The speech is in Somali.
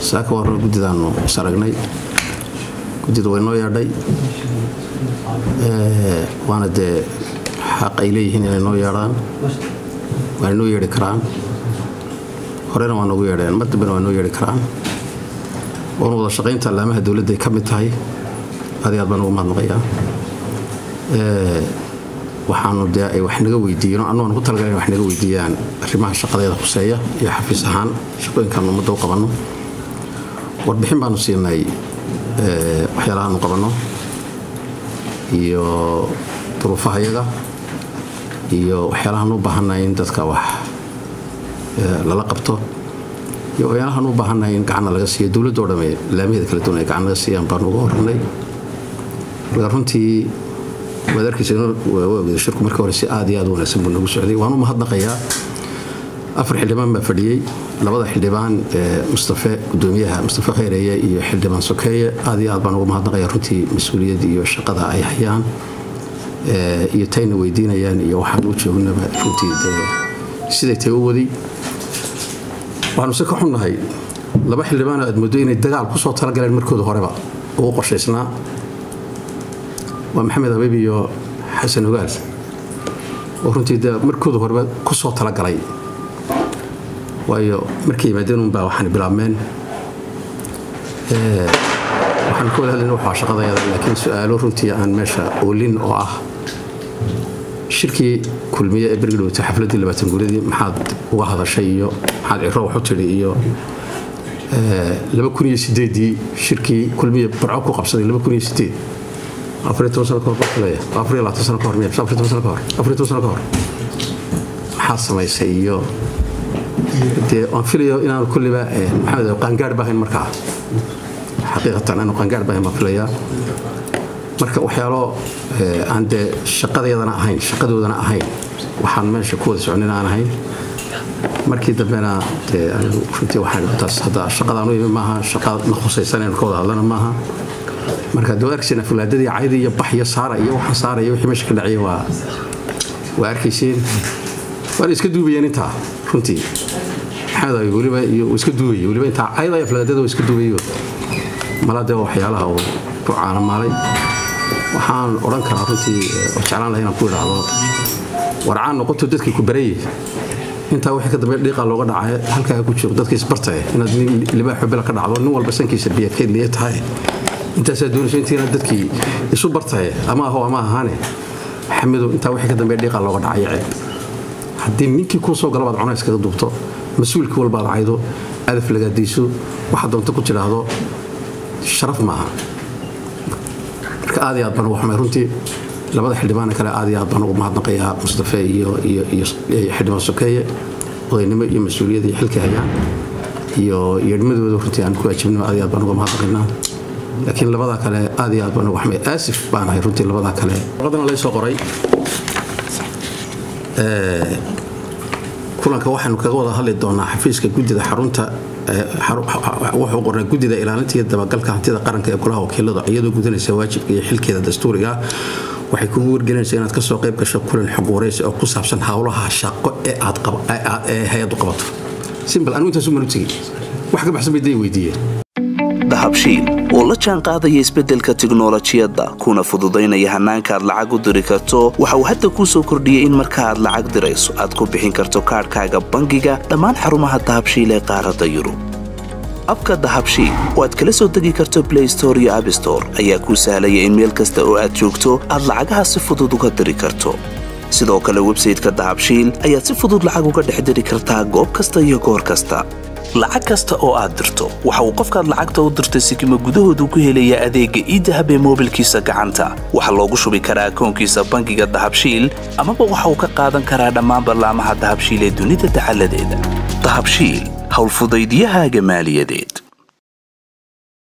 saaka warna guddidaanu is aragnay guddida way noo yeedhay waana dee xaq ay leeyihiin inay noo yeedhaan waana noo yeedhi karaan horena waa noogu yeedheen mar dambena waa noo yeedhi karaan oona wada shaqaynta allaamaha dowladday ka mid tahay adi aad baan ugu mahadnaqayaa waxaanu dee ay wax naga weydiiyeen annugaan ku talagala wax naga weydiiyaan arrimaha shaqadeeda khuseeya iyo xafiis ahaan shaqooyinkaanu ummadda u qabanno warbixin baanu siinay waxyaalahaanu qabanno iyo duruufahayaga iyo waxyaalahaan u baahannahay in dadka wax lala qabto iyo waxyaalahaan u baahannahay in gacanna laga siiyo dowladdoo dhamme laamaheeda kala duwan ay gacan laga siiyaan baanu uga horranay marka runtii waad arkaysa shirku markii hore si aad iyo aad u wanaagsan buu nagu socday waan u mahadnaqayaa afar xildhibaan baa fadhiyey labada xildhibaan mustafe gudoomiyaha mustafe khayreeye iyo xildhibaan sokeeye aad iyo aad baan ugu mahadnaqaya runtii mas-uuliyad iyo shaqada ay hayaan iyo tayna weydiinayaan iyo waxaan u joognaba runtii dee siday tay u waday waxaanu se ka xunnahay laba xildhibaanoo aad moodo inay dagaal ku soo talagaleen markooda horeba ugu qorshaysnaa waa maxamed habiib iyo xasan ogaal oo runtii de markooda horeba ku soo talagalay waayo markay yimaadeen unbaa waxaan bilaabmeen waxaan ka wada hadlayna waxaa shaqadayada laakiin su-aalo runtii aan meesha oolin oo ah shirkii kulmiye ee bergi dhowtay xafladdii labaatan guuradii maxaad uga hadashay iyo maxaad ciro wax u tidhi iyo laba kun iyo sideedii shirkii kulmiye barco ku qabsaday laba kun iyo sideed maxaa samaysay iyo dee waan filayo inaanu kulliba maxamed qaangaar baahayn markaa xaqiiqatan aanu qaangaar baahayn baan filayaa marka waxyaalo aan dee shaqadeedana ahayn shaqadoodana ahayn waxaan meesha ku wada socnin aan ahayn markii dambena dee runtii waxaan taas hadda shaqadaan u imi maaha shaqa na khusaysan inaynu ka wada hadlana maaha marka dee arkayseen afulaadadii caydi iyo bax iyo saara iyo waxaan saaraya wixii meesha ka dhacaya waa waa arkayseen waana iska duubayeen intaa runtii maxamed abi weliba iyo iska duubaya weliba intaa cayda iyo afulaadada waa iska duubayo malaa dee waxyaalaha uu ku caanamaalay waxaan odhan karaa runtii oo jeclaan lahay inaan ku idhaahdo warcaan noqoto dadkii ku barayay intaa wixii ka dambe dhiiqa looga dhacay halkaa ku jiro dadka isbartay inaad nin libaaxo bila ka dhacdo nin walba sankiisa biyakeyd liya tahay intaasaa doonaysa intiina dadkii isu bartaye ama aho ama ahaane xamidu intaa wixii ka dambe dhiiqa looga dhacay ceeb haddii ninkii kuu soo galabaad cunaa iskaga duubto mas-uulkii walbaad caydo adaf lagaadayso waxaad doonto ku tidhaahdo sharaf maaha marka aad iyo aad baan ugu xumay runtii labada xildhibaana kale aad iyo aad baan ugu mahadnaqayaa mustafe iyo iyo xildhibaan sokeeye odaynimo iyo mas-uuliyad iyo xilkay hayaan iyo yeedhmadooda runtii aan ku ajibnimo aad iyo aad baan uga mahadnaqaynaa laakiin labadaa kale aad iyo aad baan uga xumay aasif baan ahay runtii labadaa kale warqadana lay soo qoray kulanka waxaynu kaga wada hadli doonaa xafiiska guddida xarunta wuxuu qornay guddida ilaalinta iyo dabagalka hantida qaranka ee golaha wakiiladu iyadoo gudanaysa waajibka iyo xilkeeda dastuuriga waxay kugu wargelinaysaa inaad kasoo qayb gasho kulan xog waraysi oo ku saabsan howlaha shaqo ee aad hay-addu qabato simbal anigu intaasu manu tegey wax ka baxsan bay day weydiiyeen dahabshiil oo la jaan qaadaya isbeddelka tiknolojiyadda kuna fududaynaya hannaanka aad lacag u diri karto waxa uu hadda kuu soo kordhiyey in marka aad lacag dirayso aad ku bixin karto kaadhkaaga bangiga dhammaan xarumaha dahabshiil ee qaaradda yurub abka dahabshiil oo aad kala soo degi karto blay store iyo abstore ayaa kuu sahlaya in meel kasta oo aad joogto aad lacagaha si fudud uga diri karto sidoo kale websayteka dahabshiil ayaad si fudud lacag uga dhex diri kartaa goob kasta iyo goor kasta lacag kasta oo aad dirto waxa uu qofkaad lacagta u dirtay sikima gudahoodu ku helayaa adeegga iidahab ee moobilkiisa gacanta waxaa loogu shubi karaa akoonkiisa bangiga dahabshiil amaba waxa uu ka qaadan karaa dhammaan ballaamaha dahabshiil ee dunida dacaladeeda dahabshiil howlfudaydiyahaaga maaliyadeed